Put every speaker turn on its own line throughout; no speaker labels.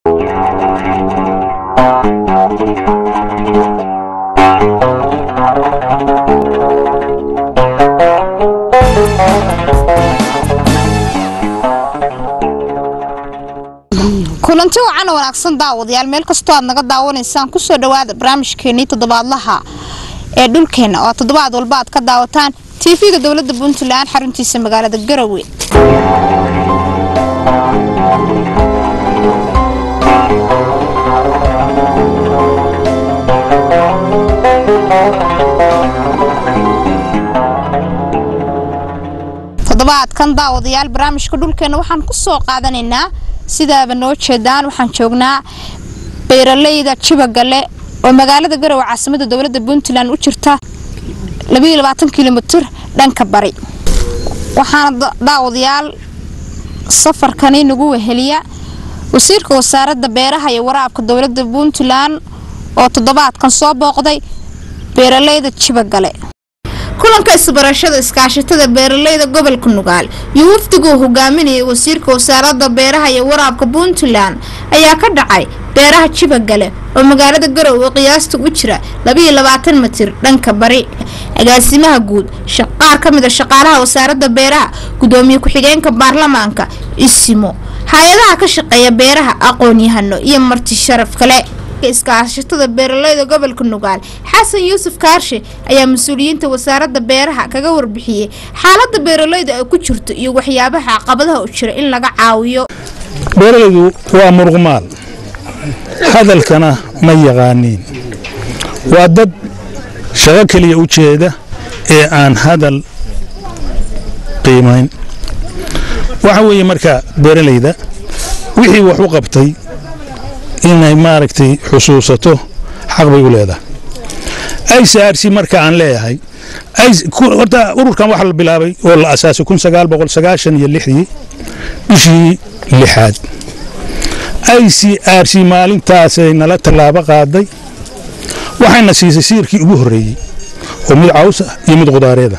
kulanti wacan oo wanaagsan daawadayaal meel kastoo aad naga daawanaysaan kusoo dhowaada barnaamijkeenii toddobaadlaha ee dhulkeenna oo toddobaad walba aad ka daawataan tv-ga dowladda puntland xaruntiisa magaalada garowe toddobaadkan daawadayaal barnaamijka dhulkeenna waxaan ku soo qaadanaynaa sidaaba noo jeedaan waxaan joognaa beeraleyda jibagale oo magaalada garowe caasimada dowladda puntland u jirta kilomitir dhanka bari waxaana daawadayaal safarkani nagu weheliya wasiirka wasaaradda beeraha iyo waraabka dowladda puntland oo toddobaadkan soo booqday beeraleyda jibagale kulanka isbarashada iskaashatada beeraleyda gobolka nugaal iyo wafdiguu hogaaminayay wasiirka wasaaradda beeraha iyo waraabka puntland ayaa ka dhacay beeraha jibagale oo magaalada garowe qiyaasta u jira mitir dhanka bari agaasimaha guud qaar ka mid a shaqaalaha wasaaradda beeraha gudoomiye ku-xigeenka baarlamaanka isimo hay-adaha ka shaqeeya beeraha aqoon-yahano iyo marti sharaf kale iskaashatada beeraleyda gobolka nugaal xasan yuusuf kaarshe ayaa mas-uuliyiinta wasaaradda beeraha kaga warbixiyey xaalada beeraleyda ay ku jirto iyo waxyaabaha caqabadaha u jira in laga caawiyo
beeralaydu waa muruqmaal hadalkana ma yaqaaniin waa dad shaqo keliya u jeeda ee aan hadal qiimayn waxa weeye marka beeralayda wixii wax u qabtay inay maaragtay xusuusato xaq bay u leedahay icrc marka aan leeyahay horta ururkan waxaa la bilaabay oo la asaasay iyo lixdii bishii lixaad icrc maalintaasay nala tallaabo qaaday waxayna siisay siirkii ugu horreeyey oo mid caws ah iyo mid qudaareeda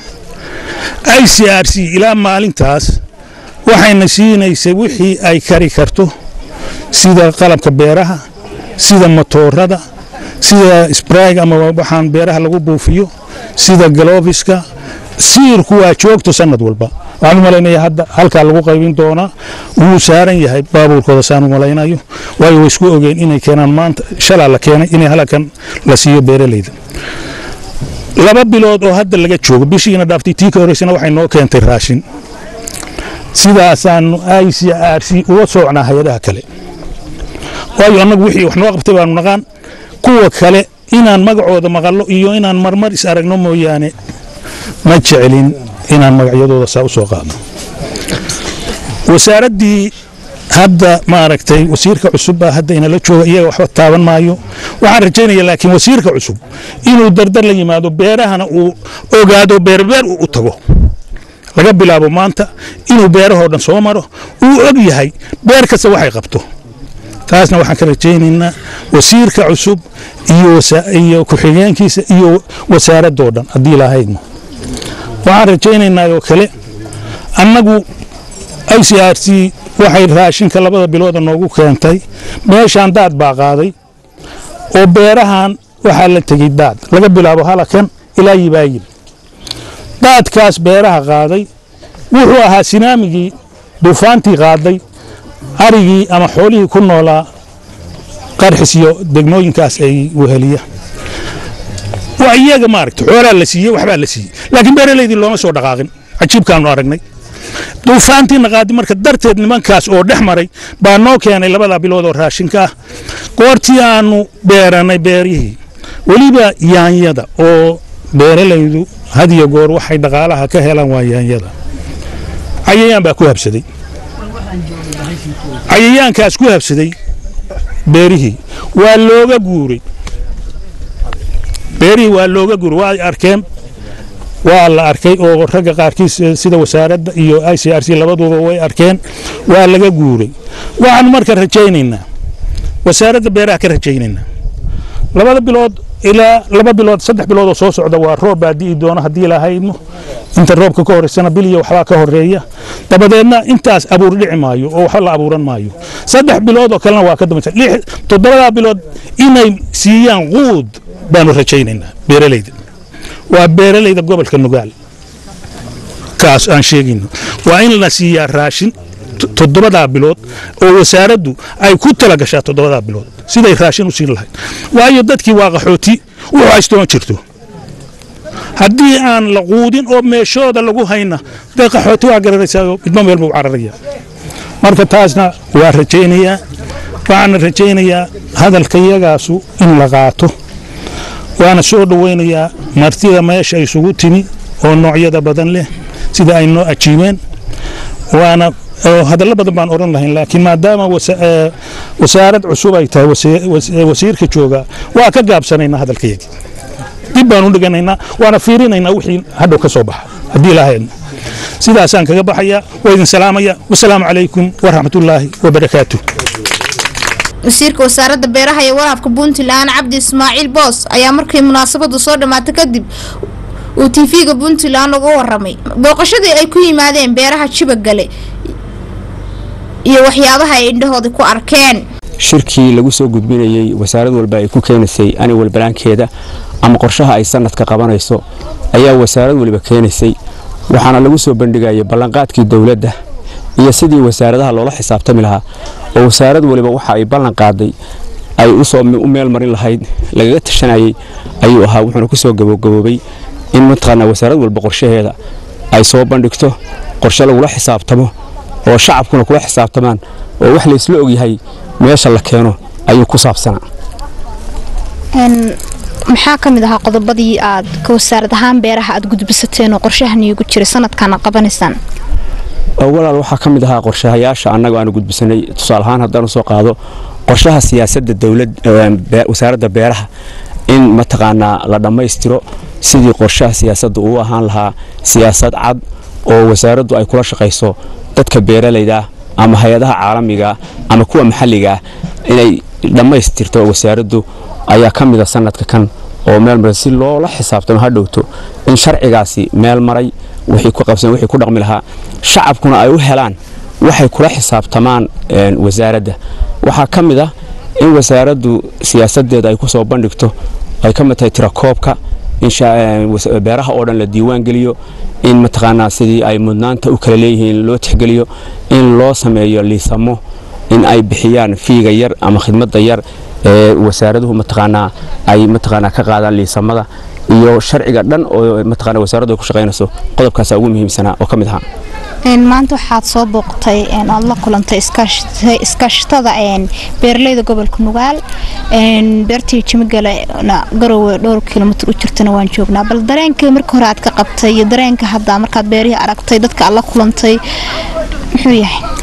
icrc ilaa maalintaas waxayna siinaysay wixii ay kari karto sida qalabka beeraha sida matoorada sida sbrayg ama waxaan beeraha lagu buufiyo sida galofiska siirku waa joogto sanad walba waxaan u malaynaya hadda halkaa lagu qaybin doonaa wuu saaran yahay baabuurkooda saan u malaynayo waayo way isku ogeen inay keenaan maanta shalaa la keenay inay halkan la siiyo beeralayda laba bilood oo hadda laga joogo bishiina dhaaftay tii ka horreysana waxay noo keentay raashin sidaasaanu icrc uga soocnaa hay-adaha kale waayo annagu wixii wax noo qabtay baanu naqaan kuwa kale inaan magacooda maqallo iyo inaan marmar is aragno mooyaane ma jecelin inaan magacyadooda saa u soo qaadno wasaaraddii hadda maaragtay wasiirka cusub baa hadda inala jooga iyaga waxba taaban maayo waxaan rajaynaya laakiin wasiirka cusub inuu dardar la yimaado beerahana uu ogaado beerbeer u tago laga bilaabo maanta inuu beerahoo dhan soo maro uu og yahay beer kasta waxay qabto taasna waxaan ka rajaynaynaa wasiirka cusub iyo ku-xigeenkiisa iyo wasaaradoo dhan haddii lahaydno waxaan rajaynaynaa oo kale annagu icrc waxay raashinka labada bilooda noogu keentay meeshaan daad baa qaaday oo beerahan waxaa la tegey daad laga bilaabo halakan ilaa yibaayib daadkaas beeraha qaaday wuxuu ahaa sinaamigii duufaantii qaaday arigii ama xoolihii ku noolaa qarxis iyo degmooyinkaas ay weheliya waa iyaga maaragta xoolaa la siiyey waxbaa la siiyey laakiin beeralaydii looma soo dhaqaaqin cajiibkaanu aragnay duufaantiina qaadi marka darteed nimankaas oo dhex maray baa noo keenay labada bilood oo raashinka ah goortii aanu beeranay beerihii weliba yaanyada oo beeralaydu had iyo goor waxay dhaqaalaha ka helaan waa yaanyada cayayaan baa ku habsaday cayayaankaas ku habsaday beerihii waa looga guuray beerihii waa looga guuray waa arkeen waa la arkay oo ragga qaarkiis sida wasaaradda iyo i c r c labaduba way arkeen waa laga guuray waxaanu marka rajaynaynaa wasaaradda beeraha ka rajaynaynaa labada bilood ilaa laba bilood saddex bilood oo soo socda waa roob baa di'i doona haddii lahaydno inta roobka ka horeysana biliya waxbaa ka horeeya dabadeedna intaas abuur dhici maayo oo waxba la abuuran maayo saddex bilood oo kalena waa ka dambaysa toddobadaa bilood inay siiyaan quud baanu rajaynaynaa beeralayda waa beeralayda gobolka nugaal kaas aan sheegayno waa in la siiyaa raashin toddobadaa bilood oo wasaaraddu ay ku tala gashaa toddobadaa bilood siday raashin u siin lahayd waayo dadkii waa qaxooti wuxuu haystoon jirto haddii aan la quudin oo meeshooda lagu hayna dee qaxooti waa gararaysaa midmo meel buu cararaya marka taasna waa rajaynayaa waxaana rajaynayaa hadalka iyagaasu in la qaato waana soo dhowaynayaa martida meesha isugu timi oo noocyada badan leh sida ay noo ajiibeen waana hadallo badan baan odhan lahayn laakiin maadaama wasaarad cusub ay tahay wasiirka jooga waa ka gaabsanaynaa hadalkayagii dib baan u dhiganaynaa waana fiirinaynaa wixii hadhow ka soo baxa haddii ilaahayna sidaasaan kaga baxaya waa idin salaamaya wasalaamu calaykum waraxmatullaahi wabarakaatu
wasiirka wasaaradda beeraha iyo waraabka puntland cabdi ismaaciil boos ayaa markii munaasabadu soo dhammaatay kadib uu tv-ga puntland uga waramay booqashadii ay ku yimaadeen beeraha jibagale iyo waxyaabaha ay indhahooda ku arkeen
shirkii lagu soo gudbinayey wasaarad walba ay ku keenaysay aniwal balaankeeda ama qorshaha ay sanadka qabanayso ayaa wasaarad waliba keenaysay waxaana lagu soo bandhigayay ballanqaadkii dowladda iyo sidii wasaaradaha loola xisaabtami lahaa oo wasaarad waliba waxa ay ballan qaaday ay usoo u meel marin lahayd lagaga tashanayay ayuu ahaa wuxuuna ku soo gabagaboobay in mataqaanaa wasaarad walba qorshaheeda ay soo bandhigto qorshe lagula xisaabtamo oo shacabkuna kula xisaabtamaan oo wax laysla ogyahay meesha la keeno ayuu ku saabsanaa
maxaa ka mid ahaa qodobadii aad ka wasaarad ahaan beeraha aad gudbisateen oo qorshahan iigu jiray sanadkaana qabanaysaan
walaal waxaa ka mid ahaa qorshahayaasha annaga aanu gudbisanay tusaale ahaan haddaan usoo qaado qorshaha siyaasadda dowlad wasaaradda beeraha in mataqaanaa la dhammaystiro sidii qorshaha siyaasadda uu ahaan lahaa siyaasad cad oo wasaaraddu ay kula shaqayso dadka beeralayda ama hay-adaha caalamiga ama kuwa maxalligaah inay dhammaystirto wasaaraddu ayaa ka mida sanadka kan oo meel maray si loola xisaabtamo ha dhowto in sharcigaasi meel maray wixii ku qabsan wixii ku dhaqmi lahaa shacabkuna ay u helaan waxay kula xisaabtamaan wasaaradda waxaa ka mid ah in wasaaraddu siyaasadeeda ay ku soo bandhigto ay ka mid tahay tirakoobka in beeraha oo dhan la diiwaan geliyo in mataqaanaa sidii ay mudnaanta u kala leeyihiin loo tixgeliyo in loo sameeyo liisamo in ay bixiyaan fiiga yar ama khidmadda yar ee wasaaraduhu mataqaanaa ay mataqaanaa ka qaadaan liisamada iyo sharciga dhan oo mataqaanaa wasaaraddu ay ku shaqaynayso qodobkaasa ugu muhiimsanaa oo ka mid ahaa
maanta waxaad soo booqtay aad la kulantay iskaashatada beeralayda gobolka nugaal beertii jimigale garowe dhowr kilomitr u jirtana waan joognaa bal dareenka marka hore aad ka qabtay iyo dareenka hadda markaad beerihii aragtay dadka aad la kulantay muxuu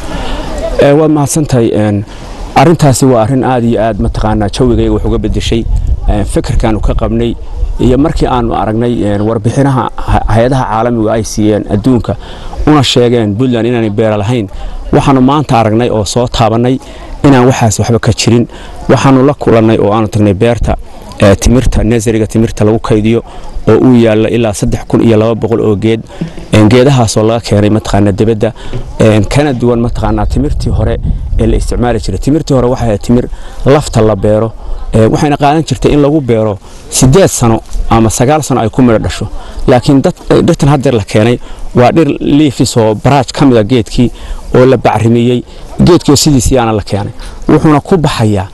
yahay
waad mahadsantahay arintaasi waa arin aad iyo aad mataqaanaa jawigayga wax uga bedeshay fikirkaanu ka qabnay iyo markii aanu aragnay warbixinaha hay-adaha caalamiga ay siiyeen adduunka una sheegeen puntland inaanay beera lahayn waxaanu maanta aragnay oo soo taabannay inaan waxaas waxba ka jirin waxaanu la kulannay oo aanu tagnay beerta timirta nesariga timirta lagu kaydiyo oo uu yaalla ilaa saddex kun iyo laba boqol oo geed geedahaasoo laga keenay mataqaanaa dibadda kana duwan mataqaanaa timirtii hore ee la isticmaali jiray timirtii hore waxay ahayd timir lafta la beero waxayna qaadan jirtay in lagu beero siddeed sano ama sagaal sano ay ku midho dhasho laakiin dhirtan haddeer la keenay waa dhir liifis oo baraaj ka mida geedkii oo la bacrimiyey geedkiioo sidiisii aana la keenay wuxuuna ku baxayaa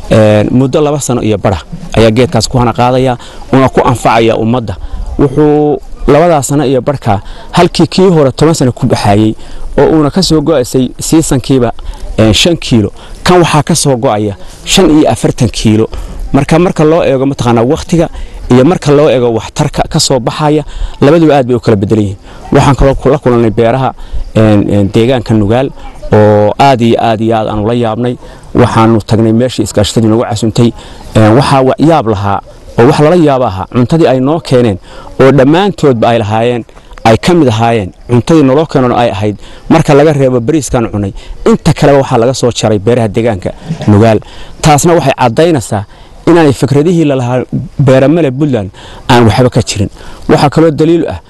muddo laba sano iyo bara ayaa geedkaas ku hana qaadaya una ku anfacaya ummadda wuxuu labadaa sano iyo barhkaa halkii kii hore toban sano ku baxayey oo uuna ka soo go'aysay siisankiiba shan kiilo kan waxaa ka soo go'aya shan iyo afartan kiilo marka marka loo eego mataqaanaa wakhtiga iyo marka loo eego waxtarka ka soo baxaya labaduba aad bay u kala bedelan yihiin waxaan kaloo la kulannay beeraha deegaanka nugaal oo aad iyo aad iyo aad aanu la yaabnay waxaanu tagnay meeshii iskaashatadii noogu casuntay waxaa yaab lahaa oo wax lala yaaba ahaa cuntadii ay noo keeneen oo dhammaantoodba ay lahaayeen ay ka mid ahaayeen cuntadii naloo keenona ay ahayd marka laga reebo bariiskaan cunay inta kaleba waxaa laga soo jaray beeraha deegaanka nugaal taasna waxay caddaynaysaa inaanay fikradihii lalahaa beeramale puntland aan waxba ka jirin waxaa kaloo daliil ah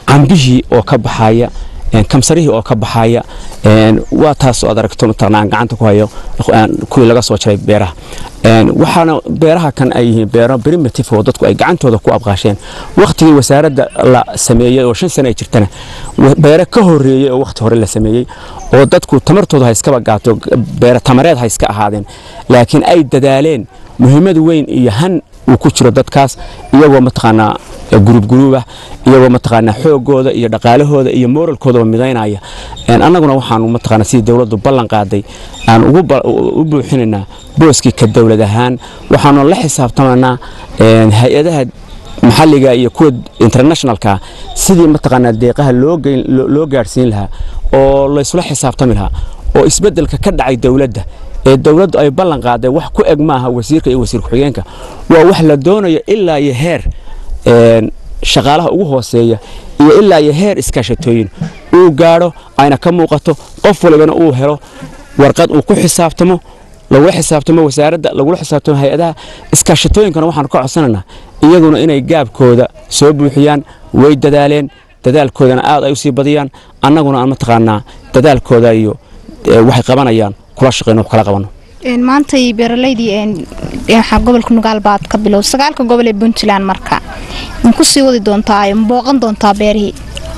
cambihii oo ka baxaya kamsarihii oo ka baxaya waa taas oo aad aragto mataqanaa gacanta ku hayo kuwii laga soo jaray beeraha waxaana beeraha kan ay yihiin beero primitive oo dadku ay gacantooda ku abqaasheen waqtigii wasaaradda la sameeyey oo shan sano ay jirtana beero ka horeeyey oo waqti hore la sameeyey oo dadku tamartooda ha iskaba gaato beero tamareed ha iska ahaadeen laakiin ay dadaaleen muhiimad weyn iyo han uu ku jiro dadkaas iyagoo mataqaanaa gurub guruubah iyagoo mataqaanaa xoogooda iyo dhaqaalahooda iyo moralkoodaba midaynaya annaguna waxaanu mataqaanaa sidii dowladdu ballan qaaday aan u buuxinaynaa booskii ka dowlad ahaan waxaanu la xisaabtamanaa hay-adaha maxalliga iyo kuwa internationalka sidii mataqaanaa deeqaha loo gaadhsiin lahaa oo laysula xisaabtami lahaa oo isbeddelka ka dhacay dowladda ee dowladdu ay ballan qaaday wax ku eg maaha wasiirka iyo wasiir ku-xigeenka waa wax la doonayo ilaa iyo heer shaqaalaha ugu hooseeya iyo ilaa iyo heer iskaashatooyin uu gaadho ayna ka muuqato qof walibana uu helo warqad uu ku xisaabtamo lagula xisaabtamo wasaaradda lagula xisaabtamo hay-adaha iskaashatooyinkana waxaanu ka codsanaynaa iyaguna inay gaabkooda soo buuxiyaan way dadaaleen dadaalkoodana aad ay u sii badiyaan annaguna aan mataqaanaa dadaalkooda iyo waxay qabanayaan kula shaqeyno wax kala qabanno
maantay beeralaydii waxaa gobolka nugaal baad ka bilow sagaalka gobol ee puntland marka ma ku sii wadi doontaa ma booqan doontaa beerihii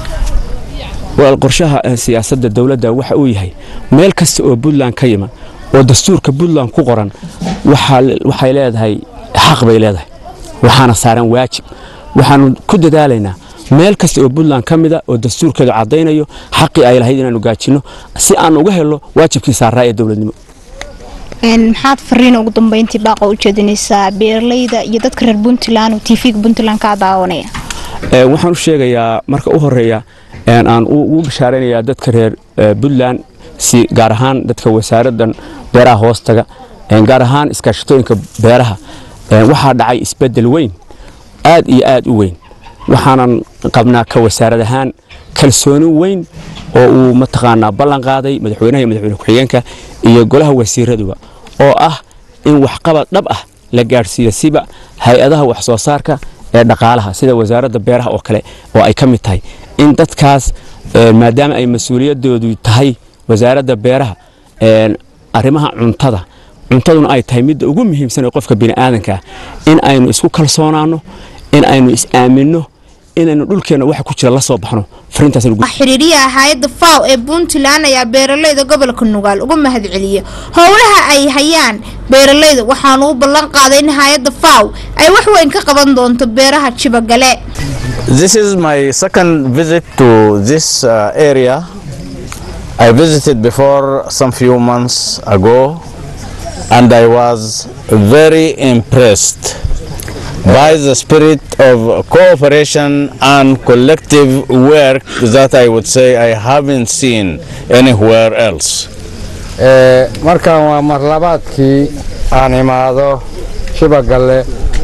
walaal qorshaha siyaasadda dowladda waxa uu yahay meel kasta oo puntland ka yima oo dastuurka puntland ku qoran waxay leedahay xaq bay leedahay waxaana saaran waajib waxaanu ku dadaalaynaa meel kasta oo puntland ka mida oo dastuurkeedu caddaynayo xaqii ay lahayd inaanu gaajinno si aan uga helno waajibkii saaraa ee dowladnimo
maxaad fariina ugu dambeyntii baaqa u jeedinaysaa beeralayda iyo dadka reer puntland oo tv-ga puntland kaa daawanaya
waxaan u sheegayaa marka u horeeya aan ugu bashaaraynayaa dadka reer puntland si gaar ahaan dadka wasaaraddan beeraha hoostaga gaar ahaan iskaashatooyinka beeraha waxaa dhacay isbeddel weyn aad iyo aad u weyn waxaanan qabnaa ka wasaarad ahaan kalsooni weyn oo uu mataqaanaa ballan qaaday madaxweynaha iyo madaxweyne ku-xigeenka iyo golaha wasiiraduba oo ah in waxqabad dhab ah la gaadhsiiyo siba hay-adaha wax soo saarka ee dhaqaalaha sida wasaaradda beeraha oo kale oo ay ka mid tahay in dadkaas maadaama ay mas-uuliyadoodu tahay wasaaradda beeraha arrimaha cuntada cuntaduna ay tahay midda ugu muhiimsan ee qofka bini'aadanka ah in aynu isku kalsoonaanno in aynu is-aaminno inaynu dhulkeenna waxa ku jira la soo baxno
xiriiriyaha hay-adda faw ee puntland ayaa beeralayda gobolka nugaal uga mahad celiya howlaha ay hayaan beeralayda waxaanu u ballan qaaday in hay-adda faw ay wax weyn ka qaban doonto beeraha jibagale
This is my second visit to this uh, area. I visited before some few months ago and I was very impressed by the spirit of cooperation and collective work that I would say I haven't seen anywhere else.
markan waa marlabaadkii aan imaado shibagalle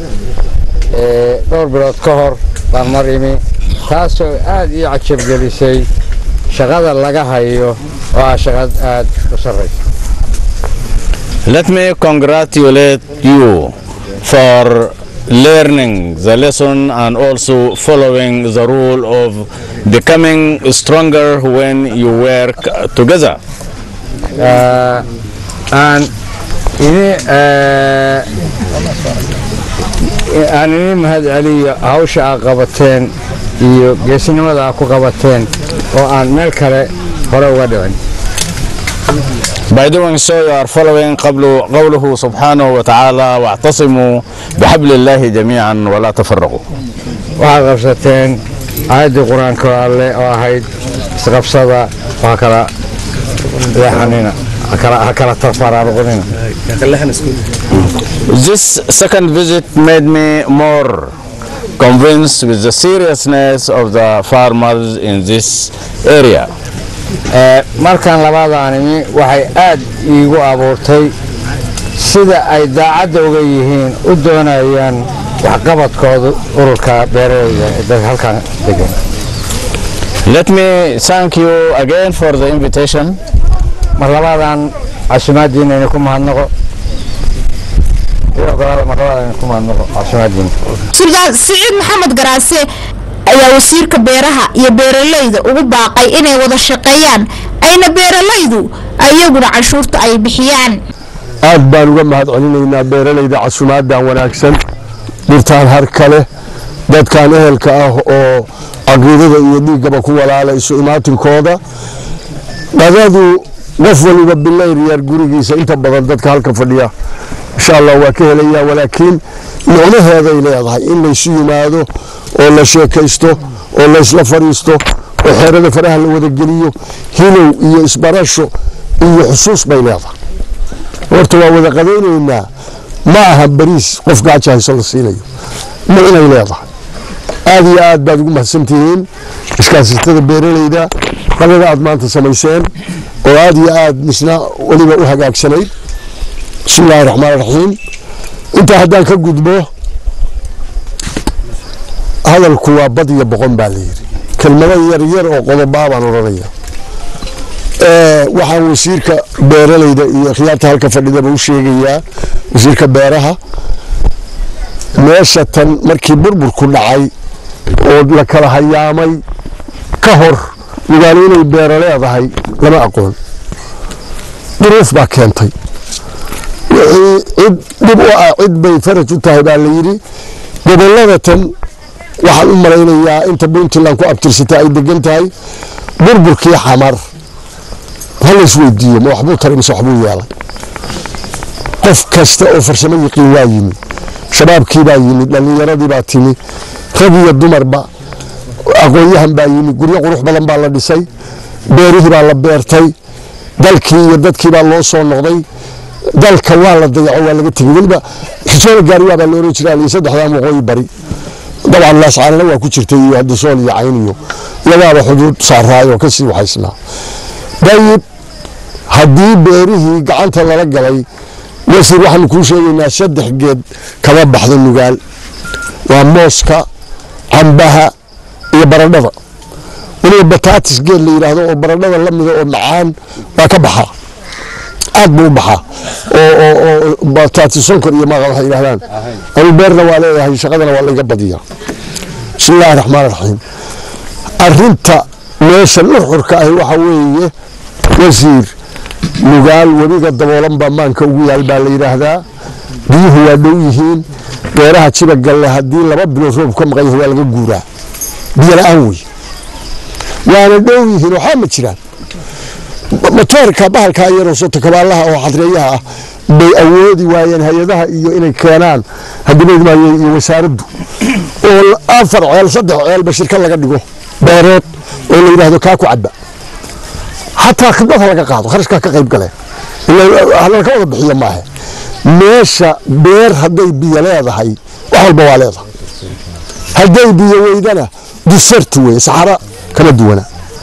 dhowr bilood ka hor baan mar imi taasoo aad ii cajabgelisay shaqada laga hayo oo ah shaqad aad u sarraysa
Let me congratulate you for learning the lesson and also following the rule of becoming stronger when you work together.
aan ini aan ini mahad celiyo hawsha aad qabateen iyo geesinimada aad ku qabateen oo aan meel kale hore uga dhicin
By doing so, you are following قبل قوله سبحانه وتعالى واعتصموا بحبل الله جميعا ولا تفرقوا.
waxaad qabsateen aayaddii qur-aanka alle oo ahayd isqabsada waa kala leexanina ha kala tarfaraaruqnina
This second visit made me more convinced with the seriousness of the farmers in this area.
markan labadaan imi waxay aad iigu abuurtay sida ay daacadda uga yihiin u doonayaan waxqabadkooda ururka beeraleyda ee dadka halkan degan
Let me thank you again for the invitation.
mar labaadaan casumaadiina idinku mahadnaqo iyo ogolaada mar labaadaan idinku mahadnaqo casumaadiina
suldaan siciid maxamed garaase ayaa wasiirka beeraha iyo beeralayda ugu baaqay inay wada shaqeeyaan ayna beeralaydu ayaguna canshuurta ay bixiyaan
aad baan uga mahad celinaynaa beeralayda casumaadan wanaagsan dhirtaan har kale dadkan ehelka ah oo caqiidada iyo dhiiggaba ku walaala isu imaatinkooda dhadadu qof waliba bilayr yar gurigiisa inta badan dadka halka fadhiya insha allah waa ka helaya walaakiin micnaheeday leedahay in laysu yimaado oo la sheekaysto oo laysla fadhiisto oo xeerada faraha la wadageliyo hilow iyo isbarasho iyo xusuus bay leedahay horta waa wada qadaynaynaa ma aha bariis qof gaaja hayso la siinayo micnay leedahay aad iyo aad baad ugu mahadsantihiin iskaasitada beeralayda qadada aad maanta samayseen oo aad iyo aad misna weliba u hagaagsanayd bismi illaahi raxmaan raxiim intaa haddaan ka gudbo hadalku waa bad iyo boqon baa layidhi kelmado yar yar oo qodobaa baan odhanaya waxaan wasiirka beeralayda iyo khiyaarta halka fadhidaba u sheegayaa wasiirka beeraha meesha tan markii burburku dhacay oo la kala hayaamay ka hor lugaano inay beero leedahay lama aqoon duruuf baa keentay wixii cid dhib u ah cid bay faraj u tahay baa layidhi gobollada tan waxaan u malaynayaa inta puntland ku abtirsatay ay degan tahay burburkii xamar ha la isweydiiyo ma waxbuu taray mise waxbuu yeelay qof kasta oo farsamo yiqiin waa yimi shabaabkii baa yimi dhallinyaradii baa timi rag iyo dumarba aqoon-yahan baa yimi guryo qurux badan baa la dhisay beerihii baa la beertay dalkii iyo dadkii baa loo soo noqday dalka waa la dayaco waa laga tegey weliba xisoola gaariyaa baa la oran jiraa liyo saddexdan waqooyi bari dabcan laascaanana waa ku jirtay iyo hadisool iyo cayn iyo iyagaaba xuduud saaraayoo kasii waxaysnaa dayib haddii beerihii gacanta lala galay wasiir waxaanu kuu sheegaynaa saddex geed kama baxdo nugaal waa mooska cambaha iyo baradhada weliba bataatis geed la yidhaahdo oo baradhada la mida oo macaan waa ka baxaa aad buu u baxaa oo bataatis sonkor iyo maaqa waxay yidhahdaan anu beerna waa leeyahay shaqadana waa layga badiyaa bismi illaahi raxmaan raxiim arinta meesha nuxurka ahi waxa weeye wasiir nugaal webiga daboolan baa maanka ugu yaal baa la yidhaahdaa biyuhu waa dhow yihiin beeraha jibagalle haddii laba bilood roob ka maqan yahay waa laga guuraa biyo la-aan wey waana dhow yihiin waxaa ma jiraan matoorka bahalkaa yaroo sotokabaalaha oo xadreeyaha ah bay awoodi waayeen hay-adaha iyo inay keenaan hadimaydmaaye iyo wasaaraddu oo afar ceel saddex ceelba shirka laga dhigo beerood oo la yidhaahdo kaa ku cadba xataa khidmad ha laga qaado kharashkaa ka qayb galeen halaka wada bixiyo maahe meesha beer hadday biyo leedahay wax walba waa leedahay hadday biyo weydana dusartu wey saxara kama duwana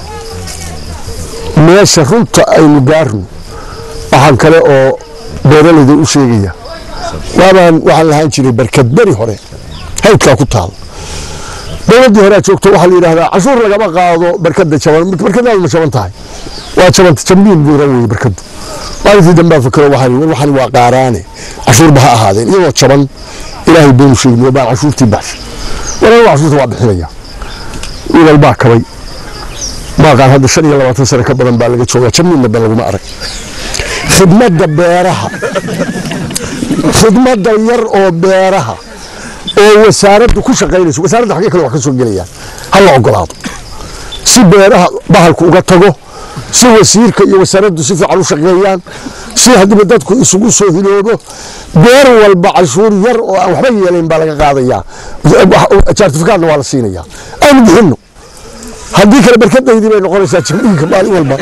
meesha runta aynu gaarno waxaan kale oo beeralayda u sheegaya waabaan waxaan lahaan jiray barkad beri hore haydkaa ku taal dowladdii horea joogto waxaa la yidhahdaa cashuur lagama qaado barkada jaban barkadaadu ma jaban tahay waa jabanta jambiin buura weye barkadu maalintii dambaa fakero waxaan war waxani waa qaaraane cashuurba ha ahaadeen iyadoo jaban ilaahay baynu sheegniyo baan cashuurtii baxshay walaal cashuurta waa bixinaya wiilal baa kabay maaqaan hadda shan iyo labaatan sano ka badan baa laga joogaa jambiinna ba laguma arag khidmadda beeraha khidmadda yar oo beeraha oo wasaaraddu ku shaqaynayso wasaaradda xaggee kale wax ka soo gelayaan ha la ogolaado si beeraha bahalku uga tago si wasiirka iyo wasaaraddu si fiican u shaqeeyaan si haddiiba dadku isugu soo hiloobo beer walba cashuur yar oo aan waxba yeelayn baa laga qaadayaa jartifikaadna waa la siinayaa aynu bixinno haddii kale barkadaydii bay noqonaysaa jambiinka maalin walba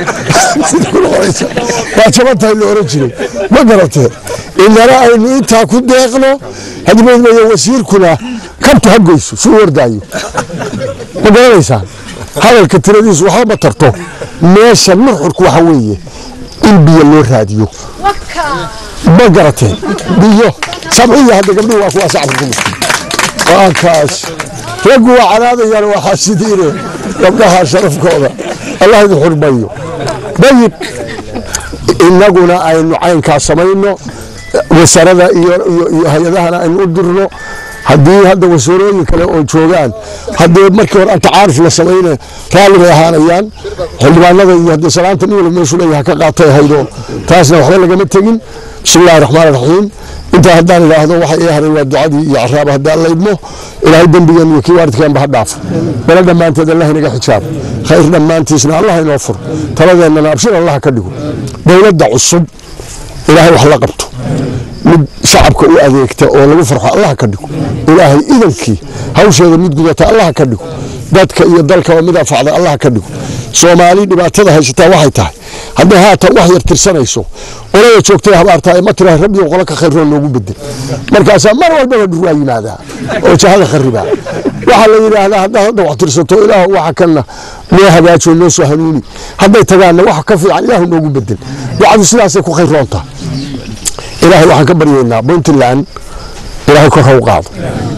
waa jabantahay la oran jiray ma garatee inana aynu intaa ku deeqno hadibadmaya wasiirkuna kabtu ha goyso suu wardaayo ma garanaysaan hadalka tiradiisu waxba ma tarto meesha nuxurku waxa weeye in biyo loo raadiyo ma garatee biyo sabciya hadda gabdhuhu waa kuwaas afrika muslim waa kaas raggu waa canaadayaan waa xaasidiine gabdhaha sharafkooda allah idin xurmayo dayib innaguna aynu caynkaa samayno wasaarada iyo hay-adahana aynu u dirno haddii hadda wasaarooyin kale oo joogaan haddee markii hore antacaaruf la samayne raalli bay ahaanayaan xildhibaanada iyo haddee salaanta nin walba meeshuu leeyahay ka qaatay haydo taasna waxba lagama tegin bismillahi raxmaan raxiim intaa haddaan idhaahdo waxa ii haray waa ducadii iyo caraaba haddaan la idmo ilaahay dembigeen iyo kii waalidkeenba ha dhaafo bala dhammaanteed allah inaga xijaab khayr dhammaantiisna allah inoo fur taladeennana abshir allah ka dhigo dowladda cusub ilaahay wax la qabto mid shacabka u adeegta oo lagu farxo allah ka dhigo ilaahay idankii hawsheeda mid gudata allah ka dhigo dadka iyo dalkaba mid anfacda allah ka dhigo soomaali dhibaatada haysataa waxay tahay hadday haatan wax yar tirsanayso olada joogtay habaartaa ma tira rabbiyo qolo ka khayroo noogu bedel markaasaa mar walbaba dhur waa yimaadaa oo jahada kharibaa waxaa la yidhaahdaa haddaad hadda wax tirsato ilaah waxa kanna noo hagaajo noo soo hanuuni hadday tagaanna wax ka fiican ilaahu noogu bedel ducadu sidaasay ku khayroontaa ilaahay waxaan ka baryaynaa puntland ilaahay kor ha u qaado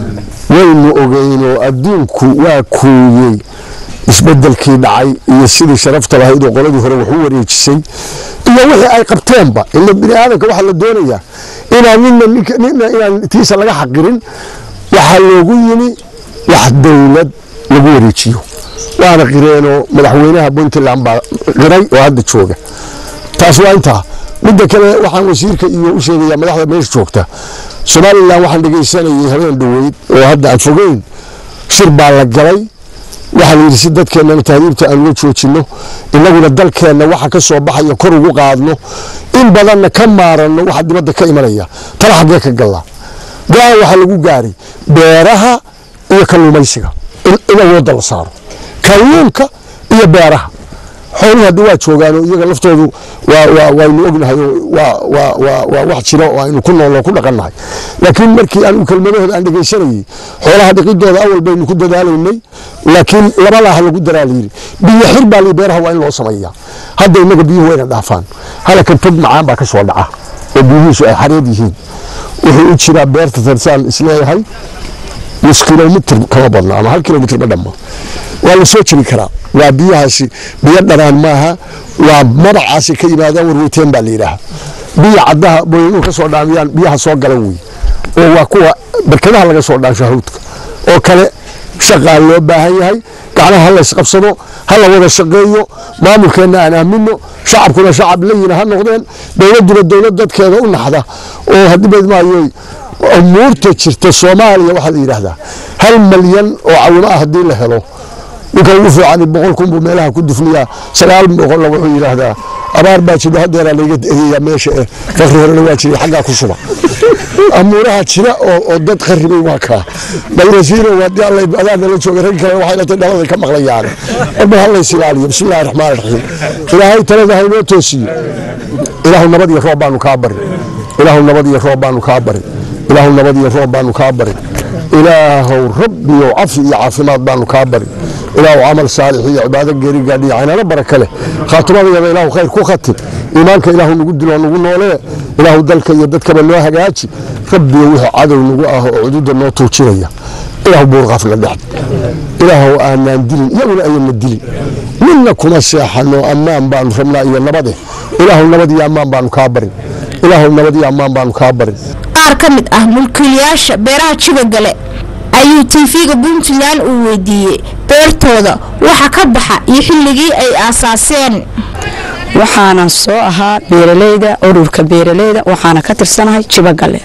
waynu ogeynoo adduunku waa kuuyey isbedelkii dhacay iyo sidii sharafta lahayd oo qoladii hore wax u wareejisay iyo wixii ay qabteenba ila bini aadamka waxaa la doonayaa inaan nina nina inaan tiisa laga xaqirin waxaa loogu yimi wax dowlad lagu wareejiyo waana qireenoo madaxweynaha puntland baa qiray oo hadda jooga taas waa intaa midda kale waxaan wasiirka iyo u sheegayaa madaxda meesha joogta somalilan waxaan dhegaysanayay habeen dhoweyd oo hadda aan fogeyn shir baa la galay waxaa la yidhi si dadkeennana tahriibta aan uga joojinno innaguna dalkeenna waxa ka soo baxaya kor ugu qaadno in badanna ka maaranno waxa dibadda ka imanaya tala xaggee ka gallaa go-aan waxaa lagu gaaray beeraha iyo kalluumaysiga in awoodda la saaro kalluunka iyo beeraha xooluhu hadda waa joogaanoo iyaga laftoodu waynu ognahay waa wax jira oo aynu ku nooloo ku dhaqannahay laakiin markii anigu kelmadahooda aan dhegaysanayey xoolaha dhiqidooda awal baynu ku dadaalaynay laakiin labalaha lagu daraa layidhi biyo xir baa li beeraha waa in loo sameeyaa hadda innaga biyuhu wayna dhaafaan halakan tog macaan baa ka soo dhaca oo biyuhiisu ay xareed yihiin wuxuu u jiraa beerta tarsaan isleeyahay nus kilomitr kama badno ama hal kilomitr ma dhamma waa la soo jebi karaa waa biyahaasi biyo dhanaan maaha waa magacaasi ka yimaadaan warweyteen baa la yidhaaha biyo caddaha booyanuhu ka soo dhaamiyaan biyaha soo galan wey oo waa kuwa barkadaha laga soo dhaansho hawdka oo kale shaqaa loo baahan yahay gacnaha ha laysqabsado ha la wada shaqeeyo maamulkeenna aan aamino shacabkuna shacab layina ha noqdeen dowladduna dowlad dadkeeda u naxda oo haddii badmaayoy umuurta jirta soomaaliya waxaa la yidhaahdaa hal malyan oo cawimo ah haddii la helo ninka ugu fiican boqol kun buu meelaha ku dufniyaa sagaal boqolla wuxuu yidhaahdaa abaar baa jiro haddeeraa layga egeeyaa meesha eh fakri horena waa jiray xaggaa ku suba amuuraha jira oo dad qaribay waa kaa balwasiiro haddii alla adaa nala jooga rag kale waxay latay dhalada ka maqlayaan marba ha lays ilaaliyo bismillahi raxmaan raxiim ilaahay talada ha inoo toosiyo ilaahu nabad iyo roob baanu kaa barin ilaahu nabad iyo roob baanu kaa barin ilaahu nabad iyo roob baanu kaa barin ilaahow rabbiyo cafi iyo caafimaad baanu kaa barin ilaahu camal saalix iyo cibaado geeri gaadhiyo caynano baraka leh khaatimadayada ilaahu khayr ku khatib iimaanka ilaahu nagu dilo nagu noolee ilaahu dalka iyo dadkaba noo hagaaji rabbiyo wixii cadow nagu ah oo cududa noo tuujinaya ilaahu buurqafna dhex ilaahow aanaan dilin iyaguna ayana dilin midna kuma seexano ammaan baanu rabnaa iyo nabade ilaahu nabad iyo ammaan baanu kaa barin ilaahu nabad iyo ammaan baanu kaa barin
qaar ka mid ah mulkiilayaasha beeraha jibagale ayuu tv-ga puntland uu weydiiyey beertooda waxa ka baxa iyo xilligii ay aasaaseen
waxaana soo ahaa beeralayda ururka beeralayda waxaana ka tirsanahay jibagale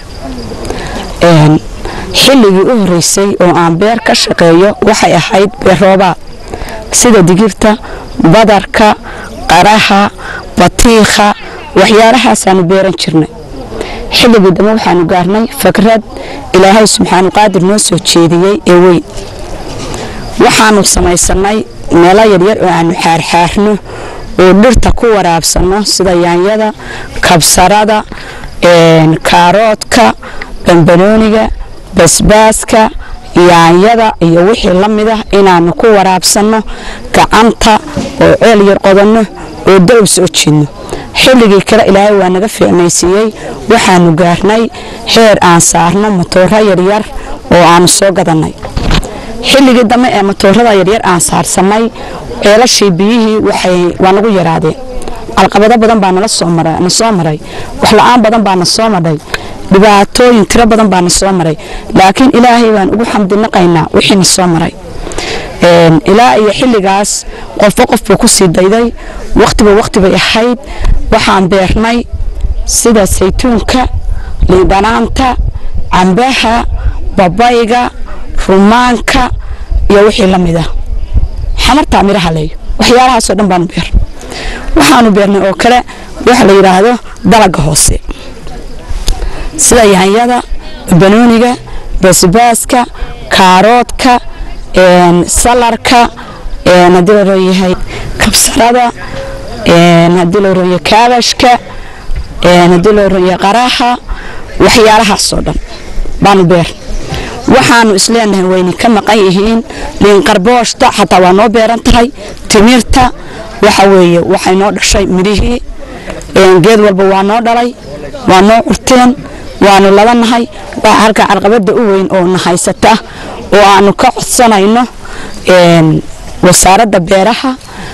xilligii u horeysay oo aan beer ka shaqeeyo waxay ahayd beerroobaad sida digirta badarka qaraha batiikha waxyaalahaasaan beeran jirnay xilligii dambe waxaanu gaarnay fakrad ilaahay subxaanu qaadir noo soo jeediyey ee weyn waxaanu samaysanay meelo yaryar oo aanu xaarxaarno oo dhirta ku waraabsanno sida yaanyada kabsarada kaaroodka bambanooniga basbaaska yaanyada iyo wixii la mid ah inaanu ku waraabsanno gacanta oo ceel yar qodanno oo dalow soo jiidno xilligii kale ilaahay waa naga fiicnaysiiyey waxaanu gaarnay heer aan saarno matooro yaryar oo aanu soo gadannay xilligii dambe ee matoorada yaryar aan saarsanay ceelashii biyihii waa nagu yaraadeen calqabado badan baa na soo maray wax la-aan badan baa na soo madhay dhibaatooyin tiro badan baana soo maray laakiin ilaahay baan ugu xamdinaqaynaa wixiina soo maray ilaa iyo xilligaas qofba qof buu ku sii dayday wakhtiba wakhti bay ahayd waxaan beernay sida saytuunka liindhanaanta cambaha babayga rumaanka iyo wixii la mid ah xamartaa midhaha leeyo waxyaalahaasoo dhan baanu beer waxaanu beernay oo kale waxa la yidhaahdo dalaga hoose sida yahanyada banooniga basbaaska kaaroodka salarka haddii la rooyahay kabsarada haddii la rooya kaabashka haddii la rooya qaraha waxyaalahaasoo dhan baanu beer waxaanu isleenahay wayna ka maqan yihiin liinqarbooshta xataa waa noo beeran tahay timirta waxa weeye waxay noo dhashay midhihii geed walba waa noo dhalay waa noo curteen waanu labanahay waa halka carqabada u weyn oo na haysata oo aanu ka codsanayno wasaaradda beeraha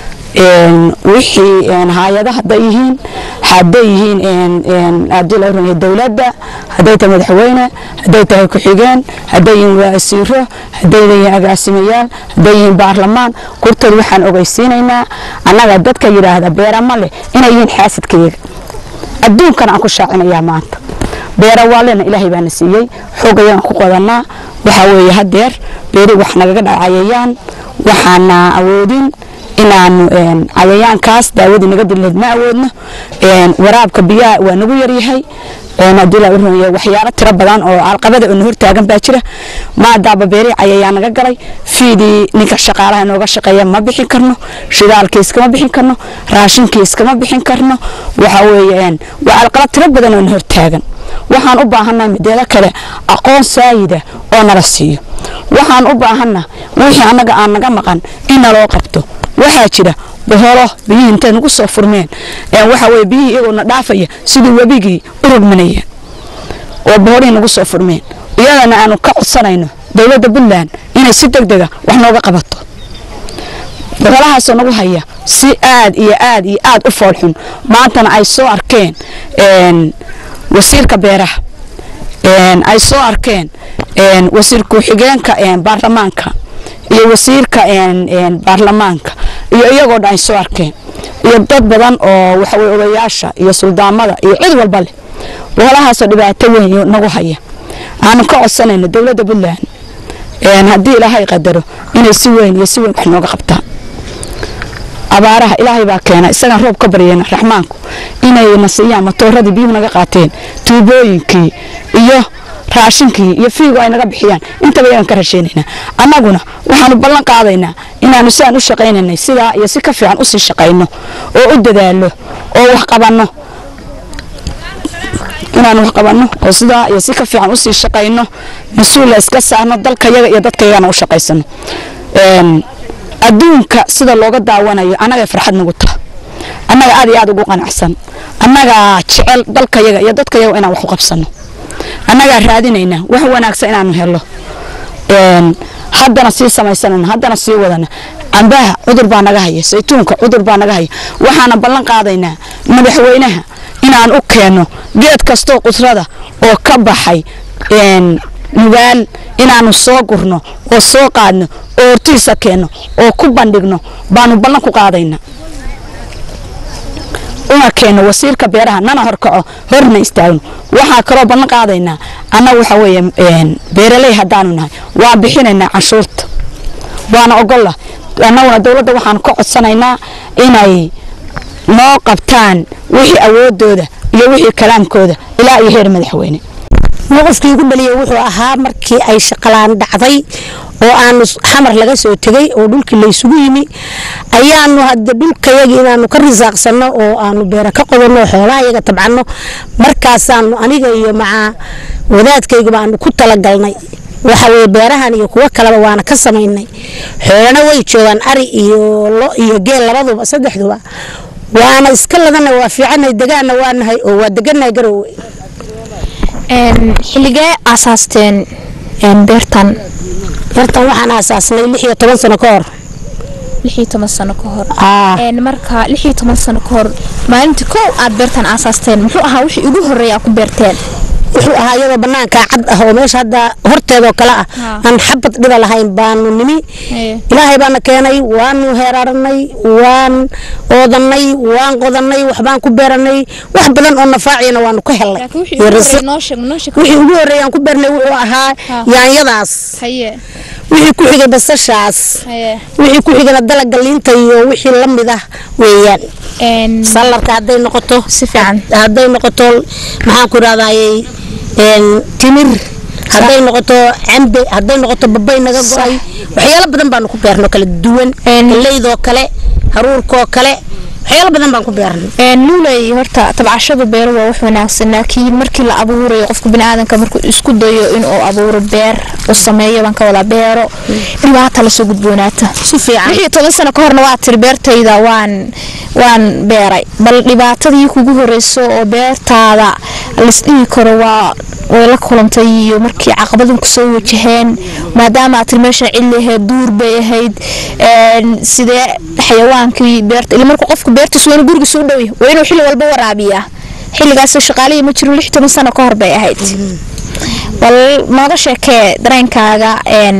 wixii hay-ada haday yihiin haday yihiin hadii la oranaya dowladda haday tahay madaxweyne haday tahay ku-xigeen haday yihiin wasiiro haday yihiin agaasimayaal haday yihiin baarlamaan kurtood waxaan ogeysiinaynaa annaga dadka yidhaahda beera ma leh inay yihiin xaasidkayaga adduunkan aan ku shaacinayaa maanta beera waalena ilaahay baana siiyey xoogayaan ku qodanaa waxaa weeye hadeer beeri wax nagaga dhacayayaan waxaana awoodin inaanu cayayaankaas daawadii naga dileed ma awoodno waraabka biyaha waa nagu yaryahay waxyaalo tiro badan oo alqabada oo na hortaagan baa jira maadaaba beeri cayayaan naga galay fiidii ninka shaqaalaha nooga shaqeeya ma bixin karno shidaalkii iskama bixin karno raashinkii iskama bixin karno waxa weeye waa alqaba tiro badan oo na hortaagan waxaan u baahannahay mideelo kale aqoon saayida oo nala siiyo waxaan u baahanna wixii annaga aan naga maqan in naloo qabto waxaa jira boholo biyihii intay nagu soo furmeen waxa weye biyihii iyagoona dhaafaya sidii webigii u rogmanayeen oo boholihii nagu soo furmeen iyadana aanu ka codsanayno dowladda puntland inay si deg dega wax nooga qabato boholahaasoo nagu haya si aad iyo aad iyo aad u foolxun maantana ay soo arkeen wasiirka beeraha ay soo arkeen wasiir ku-xigeenka baarlamaanka iyo wasiirka baarlamaanka iyo iyagoo dhan ay soo arkeen iyo dad badan oo waxaweye odayaasha iyo suldaamada iyo cid walba leh boholahaasoo dhibaato weyn nagu haya aanu ka codsanayno dowladda puntland haddii ilaahay qadaro inay si weyn iyo si weyn wax nooga qabtaan abaaraha ilaahay baa keena isagaan roob ka baryayna raxmaanku inayna siiyaan matooradii biyuhu naga qaateen tuubooyinkii iyo raashinkii iyo fiigu ay naga bixiyaan intaba iyagan ka rasheynaynaa annaguna waxaanu ballan qaadaynaa inaanu sidaan u shaqaynaynay sidaa iyo si ka fiican usii shaqayno oo u dadaalo oo wax qabanno inaanu wax qabanno oo sidaa iyo si ka fiican usii shaqayno mas-uula iska saarno dalkayaga iyo dadkayagana u shaqaysano adduunka sida looga daawanayo annaga farxad nagu taha annaga aad iyo aad ugu qanacsan annagaa jecel dalkayaga iyo dadkayaga inaan wax u qabsano annagaa raadinayna wax wanaagsan inaanu helo haddana sii samaysanana haddana sii wadana cambaha cudur baa naga haya saytuunka cudur baa naga haya waxaana ballan qaadaynaa madaxweynaha inaan u keenno geed kastoo qudrada oo ka baxay nugaal inaanu soo gurno oo soo qaadno oo hortiisa keenno oo ku bandhigno baanu ballan ku qaadayna una keenno wasiirka beeraha nana horkaco horna istaagno waxaa kaloo ballan qaadaynaa annaga waxa weeye beeraley haddaanu nahay waa bixinaynaa canshuurta waana ogolla annaguna dowladda waxaanu ka codsanaynaa inay noo qabtaan wixii awoodooda iyo wixii kalaamkooda ilaa iyo heer madaxweyne
mowqifkii ugu dhaliyay wuxuu ahaa markii ay shaqalaan dhacday oo aanu xamar laga soo tegay oo dhulkii laysugu yimi ayaanu hadda dhulkayagii inaanu ka risaaqsanno oo aanu beera ka qodanno xoolaha yaga tabcanno markaasaanu aniga iyo maca wadaadkayguba aanu ku talagalnay waxaweye beerahan iyo kuwo kaleba waana ka samaynay xoolana way joogaan ari iyo lo iyo geel labaduba saddexduba waana iska ladana waa fiicanay degaana waanahay oo waa deganahay garowe
xilligee aasaasteen beertan
beertan waxaan aasaasnay lix iyo toban sano ka hor
lixii toban sano ka hor
Aa.
marka lixii toban sano ka hor maalintii kow aad beertan aasaasteen muxuu ahaa wixii ugu horreeya aad ku beerteen
wuxuu ahaa iyadoo banaanka cad ah oo meesha hadda horteedoo kale ah aan xabad dhiba lahayn baanu nimi ilaahay baana keenay waanu heeraranay waan oodanay waan qodanay waxbaan ku beeranay wax badan oo nafaaciyana waanu ka helnay iyo risiq wixii ugu horreeyay aan ku beernay wuxuu ahaa yaanyadaas wixii ku xigay basashaas wixii ku xigana dalaga liinta iyo wixii la mid ah weeyaan salarka hadday noqoto
si fiican
hadday noqoto maxaan ku idhahdayey timir hadday noqoto cambe hadday noqoto babay naga go-ay waxyaalo badan baanu ku beerno kala duwan galeydoo kale haruurkoo kale waxyaalo badan baan ku beernay
luuley horta tabcashada beero waa wax wanaagsan laakiin markii la abuurayo qofka biniaadanka markuu isku dayo inuu abuuro beer u sameeyo baan ka wadaa beero dhibaata lasoo gudboonaata
si fiican
wixii toban sano ka horna waa tiri beertayda waan waan beeray bal dhibaatadii kugu horeyso oo beertaada laisdhihi karo waa way la kulantay iyo markii caqabadin kusoo wajaheen maadaama aad tiri meesha cili ahayd duur bay ahayd sidee xayawaankii beerta ila markuu qofku beertiis waa inuu gurigiisa u dhow yahay waa inuu xilli walba waraabiyaa xilligaas shaqaalihii ma jiro lix toban sano ka hor bay ahayd bal nooga sheekee dareenkaaga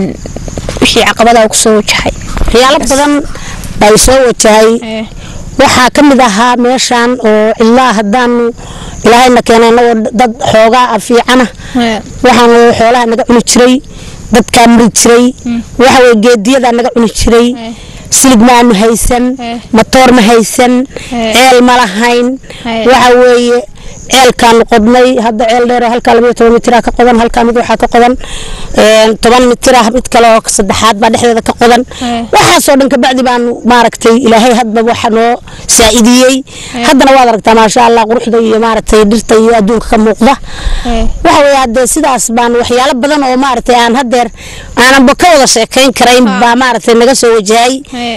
wixii caqabadaha kusoo wajahay
waxyaalo badan baa soo wajahay waxaa ka mid ahaa meeshan oo ilaa haddaanu ilaahayna keenay anagoo dad xoogaa ah fiicana waxaan xoolaha naga cuni jiray dadkaa mari jiray waxaweye geediyadaa naga cuni jiray silig maanu haysan matoor ma haysan ceel ma lahayn waxa weeye ceelkaanu qodnay hadda ceel dheer halkaa labayo toban mitira ka qodan halkaa mid waxaa ka qodan toban mitira mid kale oo saddexaad baa dhexdeeda ka qodan waxaasoo dhan kabacdi baanu maaragtay ilaahay hadba waxa noo saa'idiyey haddana waad aragtaa maasha allah quruxda iyo maaragtay dhirta iyo adduunka ka muuqda waxa weeye haddee sidaas baan waxyaalo badan oo maaragtay aan haddeer aananba ka wada sheekayn karayn baa maaragtay naga soo wajahay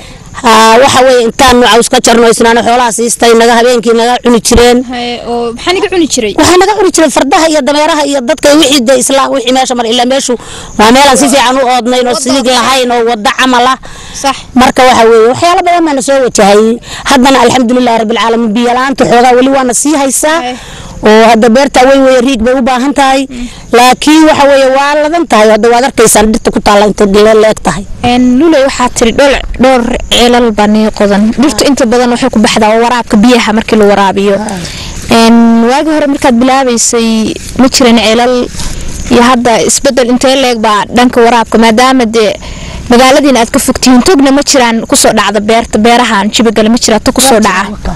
waxa weeye intaanu caws ka jarno isnaano xoolaha siistay naga habeenkii naga cuni jireen
maxaa naga cuni jiray
waxaa naga cuni jiray fardaha iyo dameeraha iyo dadka wixii de isla wixii meesha mar ilaa meeshu waa meelaan si fiican u oodnayn oo sidig lahayn oo wada camal ah marka waxa weeye waxyaalo badan baana soo wajahay haddana alxamdulilahi rabbilcaalamiin biyo la-aanta xoogaa weli waana sii haysaa oo hadda beerta weyn weeye riig bay u baahan tahay laakiin waxa weeye waa ladan tahay hadda waad arkaysaan dhirta ku taalla intay leeg tahay
luley waxaa tiri dhowr dhowr ceelal baa nii qodan dhirtu inta badan waxay ku baxdaa waraabka biyaha markii la waraabiyo waagii hore markaad bilaabaysay ma jiran ceelal iyo hadda isbedel intee leeg baa dhanka waraabka maadaama dee magaaladiina aad ka fogtihiin togna ma jiraan kusoo dhacda beerta beerahan jibagale ma jiraa tog kusoo dhaca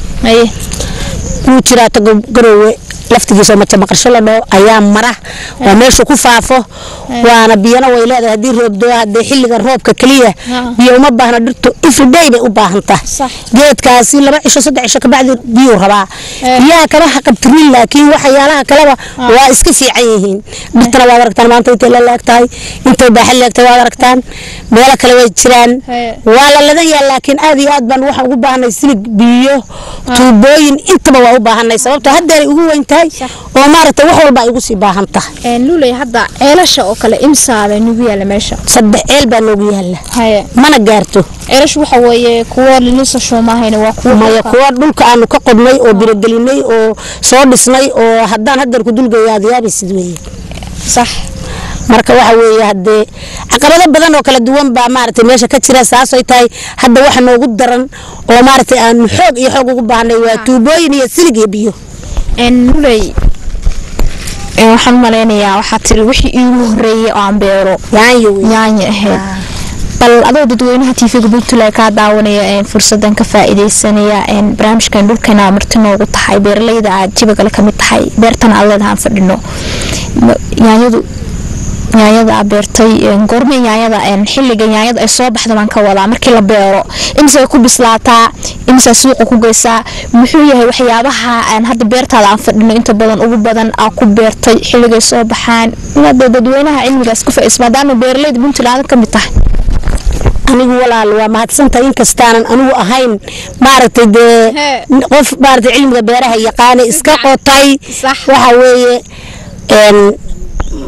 wuu jiraa tago garoowe laftigiisa maja maqarsho la dhoo ayaa mara oo meesha ku faafo waana biyana way leedahay haddii roobdoo hadee xilliga roobka keliya biyo uma baahna dhirtu everyday bay u baahan tahay geedkaasi laba cisho saddex cisho kabacdi biyuu rabaa biyaha kama haqabtirin laakiin waxyaalaha kaleba waa iska fiican yihiin dhirtana waad aragtaan maanta intay la leeg tahay intay baaxa leegtahay waad aragtaan meelo kale way jiraan waa la ladan yahay laakiin aad iyo aad baan waxaan ugu baahanay silig biyo tuubooyin intaba waa u baahanay sababtoo haddeeray ugu weyn tahay oo maaragtay wax walba ay ugu sii baahan tahay
luley hadda ceelasha oo kale imsaabay nagu yaala meesha
saddex ceel baa noogu yaala mana gaarto
ceelashu waxa weeye kuwa linisasho maahayna waa kuwa
maya kuwa dhulka aanu ka qodnay oo birogelinay oo soo dhisnay oo haddaan haddeer ku dulgeeyo aad yaabaysid weeye
sax
marka waxa weeye haddee caqabado badan oo kala duwan baa maaragtay meesha ka jira saasay tahay hadda waxa noogu daran oo maaragtay aanu xoog iyo xoog ugu baahnay waa tuubooyin iyo silig iyo biyo
luley waxaan malaynayaa waxaa tiri wixii iigu horeeyay oo aan beero yaanyo ahayd bal adoo dadweynaha tv-ga puntland kaa daawanaya fursadan ka faa-ideysanaya barnaamijkan dhulkana marti noogu tahay beeralayda aad jibagale kamid tahay beertana aad leedahaan fadhino yaanyadu yaanyada aa beertay goorme yaanyada xilliga yaanyada ay soo baxda baan ka wadaa markii la beero imisay ku bislaataa imisaa suuqa ku geysaa muxuu yahay waxyaabaha hadda beertaada aan fadhino inta badan ugu badan aa ku beertay xilligay soo baxaan inaad dadweynaha cilmigaas ku faa maadaama beeralayda puntland ka mid tahay
anigu walaal waa mahadsantahay inkastaanan anigu ahayn maaragtay dee qof maaragtay cilmiga beeraha yaqaana iska qotay waxa weeye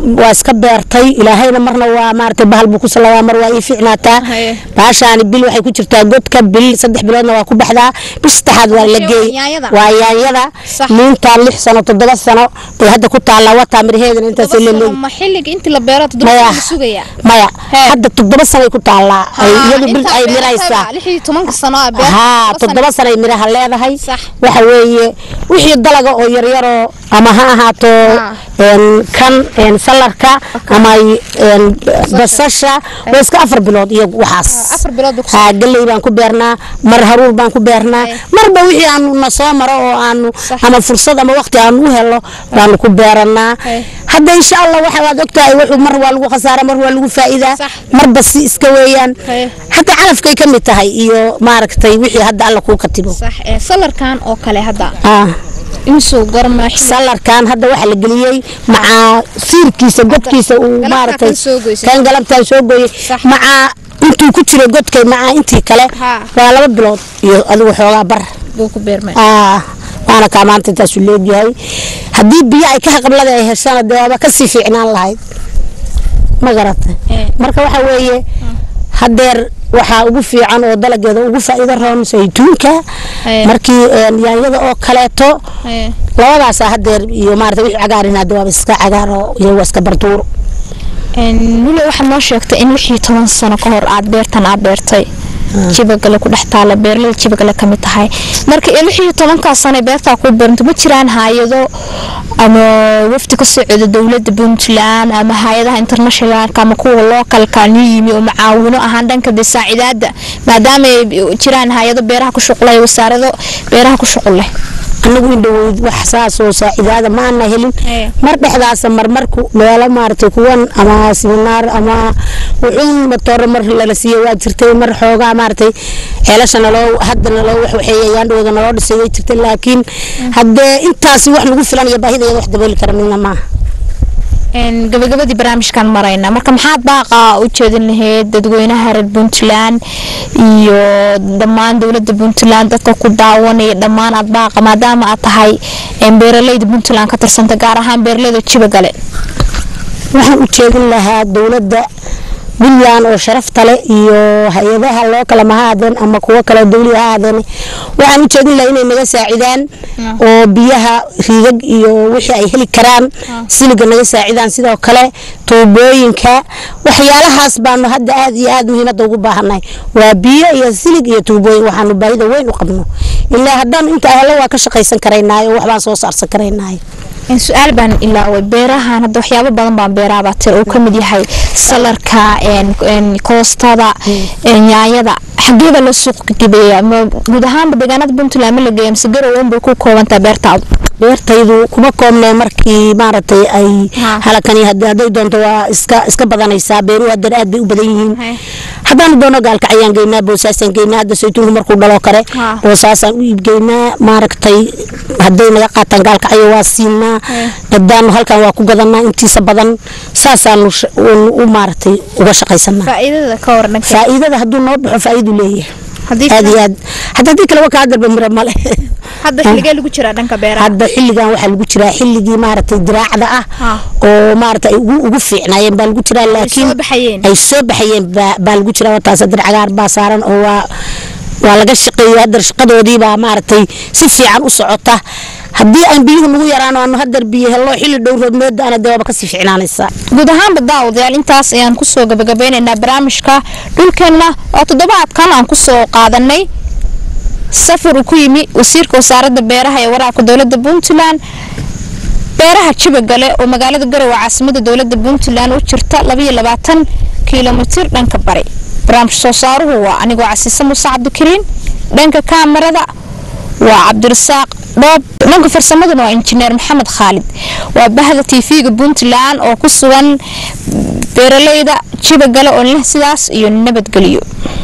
waa iska beertay ilaahayna marna waa maaragtay bahal buu ku salawaa mar waa ii fiicnaataa
Haye.
baashaani bil waxay ku jirtaa godka bil saddex biloodna waa ku baxdaa bil saddexaad waa la
Waa
geey
yaanyada.
waa yaanyada
Sax.
liintaa lix sano toddoba sano bay hadda ku taallaa wataa miraheedana intaas la leegi
ma xilliga intii la beero toddoba
Maya.
sano la sugayaa
maya
Hee.
hadda toddoba sanoay ku taallaa ay
Haa,
iyadu bil
intaa
ay
beertayba
miraysaa
lix iyo tobanka sano ah beer
haa toddoba sanay miraha leedahay
Sax.
waxa weeye wixii dalaga oo yaryaroo ama ha ahaato
Haa.
een, kan een, salarka ama een, basasha waa iska afar bilood iyo waxaas
afar bilood buu ku
haa galley baan ku beernaa mar haruur baan ku beernaa
Ay.
marba wixii aanu na soo maro oo aanu
Sax.
ama fursad ama waqti aanu u helo baanu ku beeranaa
Ay.
hadda insha allah waxa waad ogtahay wuxuu mar waa lagu khasaara mar waa lagu faa'iidaa
Sax.
marba si iska weeyaan
Ay.
hataa calafkay ka mid tahay iyo maaragtay wixii hadda alla kuu katibo
sax ee salarkan oo kale hadda
ah
inuu gorma xilli
salarkan hadda waxaa la geliyey macaa siirkiisa godkiisa uu
galabtaa
maaragtay
kan soo goysay.
kan galabtaan soo gooyey
Sax.
macaa intuu ku jiro godkay macaa intii kale
Haa.
waa laba bilood iyo adigu xoogaa bar
buu ku beermay
ah waana kaa maanta intaasu leegyahay haddii biyo ay ka haqablada ay heshana dee waaba kasii fiicnaan lahayd ma garatay
Eh.
marka waxa weeye hadeer waxaa ugu fiican oo dalageeda ugu faa'iido roon saytuunka
Eh.
markii een, yaanyada oo kaleeto
Ee,
labadaasa hadeer iyo maarata wixii cagaarin hadda waaba iska cagaar oo iyagu waa iska bartuuro
een, weli waxaad noo sheegtay in lix iyo toban sano ka hor aad beertan aad beertay jibagale ku dhex taala beerlada jibagale ka mid tahay marka ee lix iyo tobankaa sano ee beertaa ku beeranto ma jiraan hay-ado ama wafdi ka socda dowladda puntland ama hay-adaha internationalka ama kuwa localka new yimi oo macaawino ahaan dhanka dee saacidaada maadaama ay jiraan hay-ado beeraha ku shuqlay wasaarado beeraha ku shuqul leh
anagu indhaweyd wax saasoo saacidaada ma ana helin
Eh.
mar dhexdaasa marmarku meelo maaragtay kuwan ama siminaar ama wuxuun matooro mar lala siiyey waa jirtay mar xoogaa maaragtay ceelasha naloo hadda naloo wax waxeeyayaan dhowda naloo dhisay way jirtay laakiin haddee intaasi wax nagu filan iyo baahidayada wax dabooli kara midna maaha
Een, gabagabadii barnaamijkan marayna marka maxaad baaqa u jeedin lahayd dadweynaha reer puntland iyo dhammaan dowladda puntland dadka ku daawanaya dhammaan aad baaqa maadaama aad tahay een, beeraleyda puntland ka tirsanta gaar ahaan beeraleyda jibagale
waxaan u jeedin lahaa dowladda puntland oo sharafta leh iyo hay-adaha loo kala ma ha ahaadeen ama kuwo kale dowli ha ahaadeen waxaan u jeedin lahaa inay naga saacidaan oo biyaha riigag iyo wixii ay heli karaan siliga naga saacidaan sidoo kale tuubooyinka waxyaalahaas baanu hadda aad iyo aad muhiimadda ugu baahannahay waa biyo iyo silig iyo tuubooyin waxaanu baahida weyn u qabno ilaa haddaan inta ahlo waa ka shaqaysan karaynaay oo waxbaan soo saarsan karaynaay
Een, su-aal baan ilaaway beerahan hadda waxyaabo badan baan beeraabaa tir uu ka mid yahay salarka een, een, koostada een, yaanyada xageeba la suuq gebeeya ma guud ahaanba deegaanada puntland ma la geeya mise garowan bay ku koobantaa beertaadu
beertaydu kuma koobnee markii maaragtay ay
Ha.
halakani hadda- hadday doonto waa iska iska badanaysaa beeruhu haddana aad bay u badan yihiin
Hay.
haddaanu doono gaalkacyaan geynaa boosaasaan geynaa hadda saytuunku markuu dhalo kare
Ha.
boosaasaan u iibgeynaa maaragtay hadday naga qaataan gaalkacyo waa siinaa haddaanu halkan waa ku gadanaa intiisa badan saasaanu sh- u- u maaragtay uga shaqaysanaa
faa'iidada ka waran dhanka
faa'iidada hadduu noo baxo faa'iidu leeyahay
haddii
aad iyo aad hadda haddii kale waa kaa darba miro male
hadda xilligee lagu jiraa dhanka beeraha
hadda xilligan waxaa lagu jiraa xilligii maaragtay diraacda ah
Ha.
oo maaragtay ay ugu ugu fiicnaayeen baa lagu jiraa laakiin
soo baxayeen.
ay soo baxayeen baa baa lagu jiraa wataas haddar cagaar baa saaran oo waa waa laga shaqeeyey haddar shaqadoodii baa maaragtay si fiican u socota haddii aan biyuhu nagu yaraan oo aanu haddar biyo hello xilli dhow roodmooda ana dee waaba kasii fiicnaanaysaa
guud ahaanba daawadayaal intaas ayaan kusoo gabagabeynaynaa barnaamijka dhulkeenna oo toddobaadkan aan kusoo qaadanay safar uu ku yimi wasiirka wasaaradda beeraha ee waraabka dowladda puntland beeraha jibagale oo magaalada garowe caasimada dowladda puntland u jirta kilomitir dhanka bari barnaamij soo saaruhu waa anigoo casiise muuse cabdikariin dhanka kaamarada waa cabdirasaaq dhoob dhanka farsamaduna waa injineer maxamed khaalid waa bahda tv-ga puntland oo ku sugan beeraleyda jibagale oo leh sidaas iyo nabadgelyo